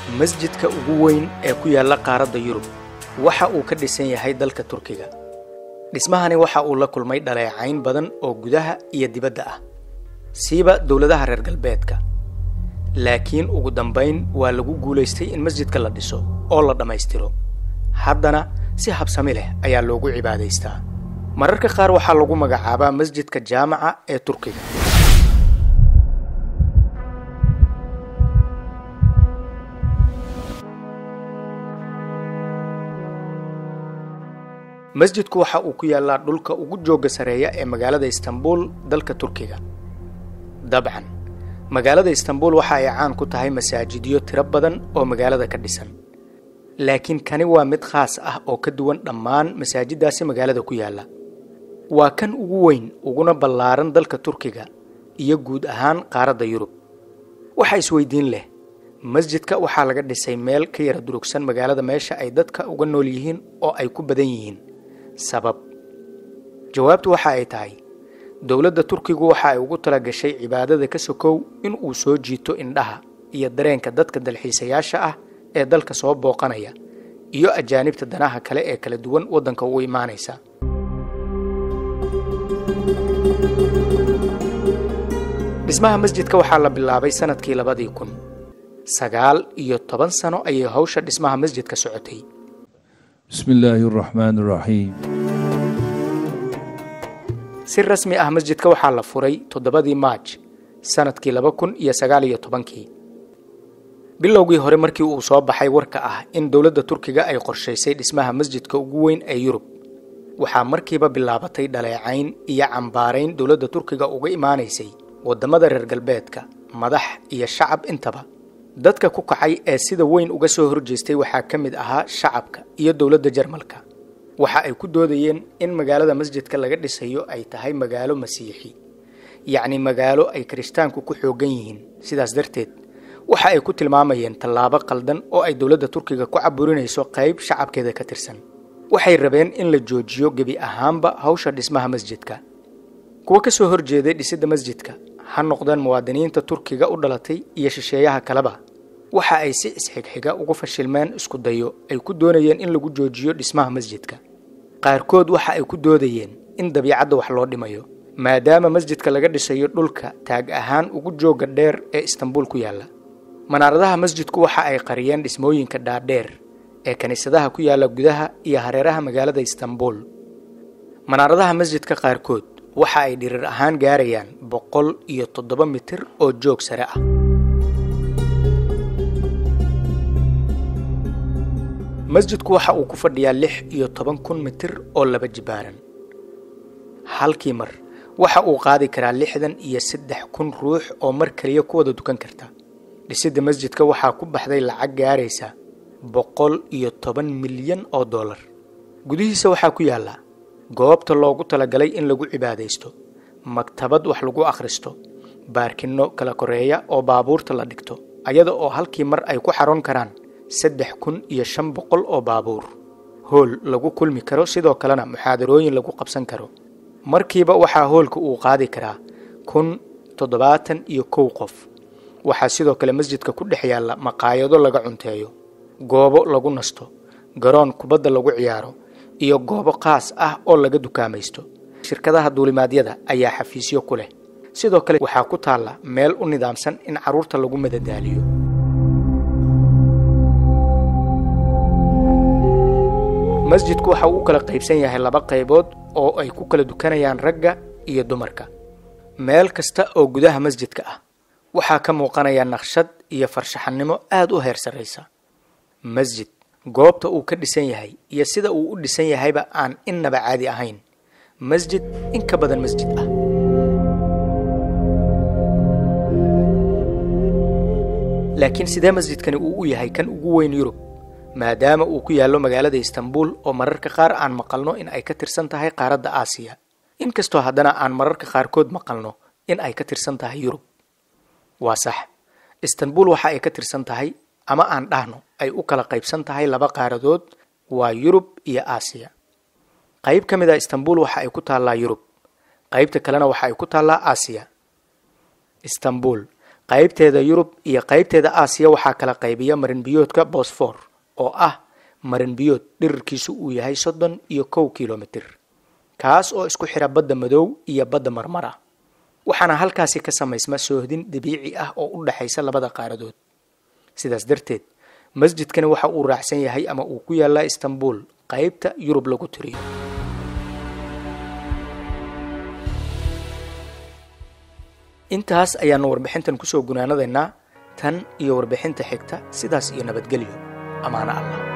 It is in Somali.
masjidka ugu weyn ee ku yaalla qaaradda yurub waxa uu ka dhisan yahay dalka turkiga dhismahani waxa uu la kulmay dhaleecayn badan oo gudaha iyo dibadda ah siiba dowladaha reer galbeedka laakiin ugu dambayn waa lagu guulaystay in masjidka la dhiso oo la dhammaystiro haddana si habsami leh ayaa loogu cibaadaystaa mararka qaar waxaa lagu magacaabaa masjidka jaamaca ee turkiga masjidku waxa uu ku yaallaa dhulka ugu joogga sareeya ee magaalada istanbul dalka turkiga dabcan magaalada istanbul waxa ay caan ku tahay masaajidyo tiro badan oo magaalada ka dhisan laakiin kani waa mid khaas ah oo ka duwan dhammaan masaajiddaasi magaalada ku yaalla waa kan ugu weyn uguna ballaaran dalka turkiga iyo guud ahaan qaaradda yurub waxaa isweydiin leh masjidka waxaa laga dhisay meel ka yara durugsan magaalada meesha ay dadka uga nool yihiin oo ay ku badan yihiin sabab jawaabtu waxa ay tahay dowladda turkigu waxa ay ugu tala gashay cibaadada ka sokow in uu soo jiito indhaha iyo dareenka dadka dalxiisayaasha ah ee dalka soo booqanaya iyo ajaanibta danaha kale ee kala duwan waddanka ugu imaanaysa dhismaha masjidka waxaa la bilaabay sanadkii labadii kun sagaal iyo toban sano ayay hawsha dhismaha masjidka socotay بسم الله الرحمن الرحيم si rasmi ah masjidka waxaa la furay toddobadii maaj sanadkii laba kun iyo sagaal iyo tobankii bilowgii hore markii uu soo baxay warka ah in dowladda turkiga ay qorshaysay dhismaha masjidka ugu weyn ee yurub waxaa markiiba bilaabatay dhaleecayn iyo cambaarayn dowladda turkiga uga imaanaysay waddamada reer galbeedka madax iyo shacab intaba dadka ku kacay ee sida weyn uga soo horjeestay waxaa ka mid ahaa shacabka iyo dowladda jarmalka waxa ay ku doodayeen in magaalada masjidka laga dhisayo ay tahay magaalo masiixi yacni magaalo ay kirishtaanku ku xooggan yihiin sidaas darteed waxa ay ku tilmaamayeen tallaabo qaldan oo ay dowladda turkiga ku caburinayso qayb shacabkeeda ka tirsan waxay rabeen in la joojiyo gebi ahaanba hawsha dhismaha masjidka kuwa ka soo horjeeday dhisidda masjidka ha noqdeen muwaadiniinta turkiga u dhalatay iyo shisheeyaha kaleba waxa ay si isxigxiga ugu fashilmeen isku dayo ay ku doonayeen in lagu joojiyo dhismaha masjidka qaarkood waxa ay ku doodayeen in dabiicadda wax loo dhimayo maadaama masjidka laga dhisayo dhulka taag ahaan ugu joogga dheer ee istanbul ku yaalla manaaradaha masjidku waxa ay qariyeen dhismooyinka dhaadheer ee kiniisadaha ku yaalla gudaha iyo hareeraha magaalada istanbul manaaradaha masjidka qaarkood waxa ay dhirir ahaan gaarayaan boqol iyo toddoba mitir oo joog sare ah masjidku waxa uu ku fadhiyaa lix iyo toban kun mitir oo laba jibaaran halkii mar waxa uu qaadi karaa lixdan iyo saddex kun ruux oo mar keliya ku wada dukan karta dhisidda masjidka waxaa ku baxday lacag gaaraysa boqol iyo toban milyan oo dollar gudihiisa waxaa ku yaalla goobta loogu talagalay in lagu cibaadaysto maktabad wax lagu akhristo baarkinno kala koreeya oo baabuurta la dhigto ayada oo halkii mar ay ku xaroon karaan saddex kun iyo shan boqol oo baabuur hool lagu kulmi karo sidoo kalena muxaadarooyin lagu qabsan karo markiiba waxaa hoolka uu qaadi karaa kun toddobaatan iyo kow qof waxaa sidoo kale masjidka ku dhex yaalla maqaayado laga cunteeyo goobo lagu nasto garoon kubadda lagu ciyaaro iyo goobo qaas ah oo laga dukaamaysto shirkadaha duulimaadyada ayaa xafiisyo ku leh sidoo kale waxaa ku taalla meel u nidaamsan in carruurta lagu madadaaliyo masjidku waxa uu u kala qaybsan yahay laba qaybood oo ay ku kala dukanayaan ragga iyo dumarka meel kasta oo gudaha masjidka ah waxaa ka muuqanaya naqshad iyo farshaxannimo aada u heer sarraysa masjid goobta uu ka dhisan yahay iyo sida uu u dhisan yahayba aan innaba caadi ahayn masjid in ka badan masjid ah laakiin sidee masjidkani uu u yahay kan ugu weyn yurub maadaama uu ku yaallo magaalada istanbul oo mararka qaar aan maqalno in ay ka tirsan tahay qaaradda aasiya inkastoo haddana aan mararka qaarkood maqalno in ay ka tirsan tahay yurub waa sax istanbul waxa ay ka tirsan tahay ama aan dhahno ay u kala qaybsan tahay laba qaaradood waa yurub iyo aasiya qayb ka mid a istanbul waxa ay ku taallaa yurub qaybta kalena waxa ay ku taallaa aasiya istanbul qaybteeda yurub iyo qaybteeda aasiya waxaa kala qaybiya marinbiyoodka bosfor oo ah marinbiyood dhirirkiisu uu yahay soddon iyo kow kilomitir kaas oo isku xira badda madow iyo badda marmara waxaana halkaasi ka samaysma soohdin dabiici ah oo u dhexaysa labada qaaradood sidaas darteed masjidkani waxa uu raacsan yahay ama uu ku yaallaa istanbul qaybta yurub lagu tiriyo intaas ayaanu warbixintan kusoo gunaanadaynaa tan iyo warbixinta xigta sidaas iyo nabadgelyo ammaano allah